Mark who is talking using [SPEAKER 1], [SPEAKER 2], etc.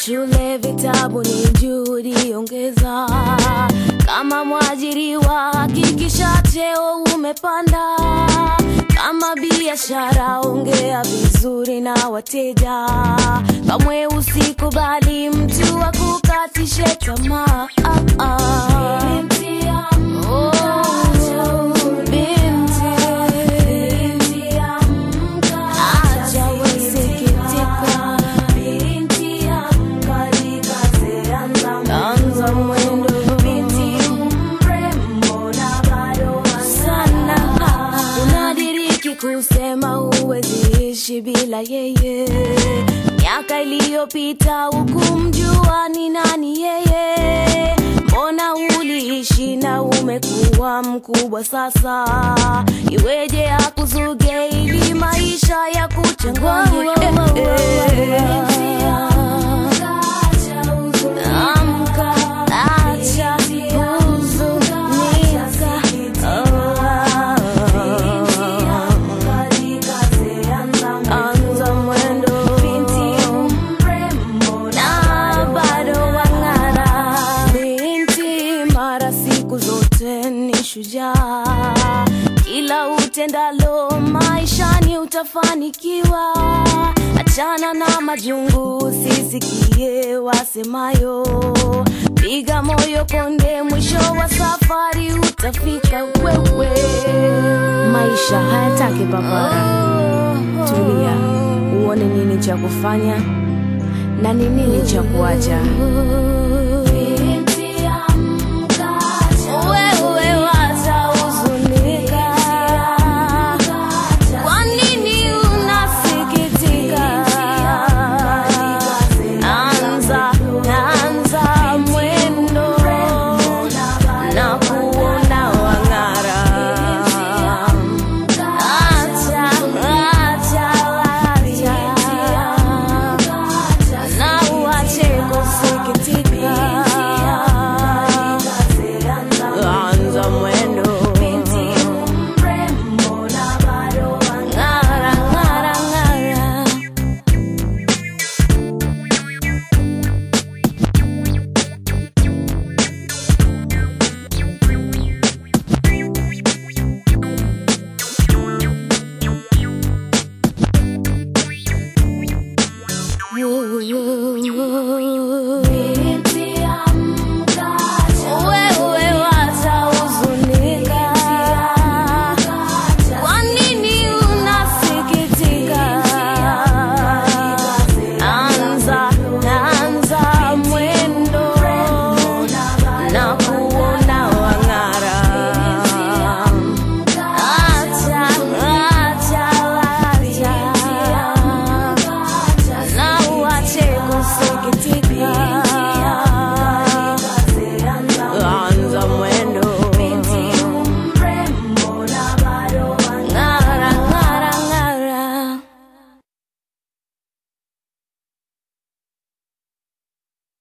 [SPEAKER 1] shule, vitabu ni juhudi, ongeza. Kama mwajiriwa, hakikisha cheo umepanda. Kama biashara, ongea vizuri na wateja. Kamwe usikubali mtu akukatishe tamaa. Ah, ah. Oh, binti. Acha wasikitika. Anza mwendo. Sana. Unadiriki kusema huwezi ishi bila yeye. Miaka iliyopita hukumjua ni nani yeye. Mbona uliishi na umekuwa mkubwa sasa? Iweje akuzuge ili maisha ya kuchanganye? Eh, eh. Amka, acha huzunika. Anza mwendo na bado wang'ara. Binti mara siku zote ni shujaa, kila utendalo maishani utafanikiwa. Achana na majungu, usisikie wasemayo. Piga moyo konde, mwisho wa safari utafika wewe.
[SPEAKER 2] Maisha hayataki papara. Tulia, uone nini cha kufanya na ni nini cha kuacha.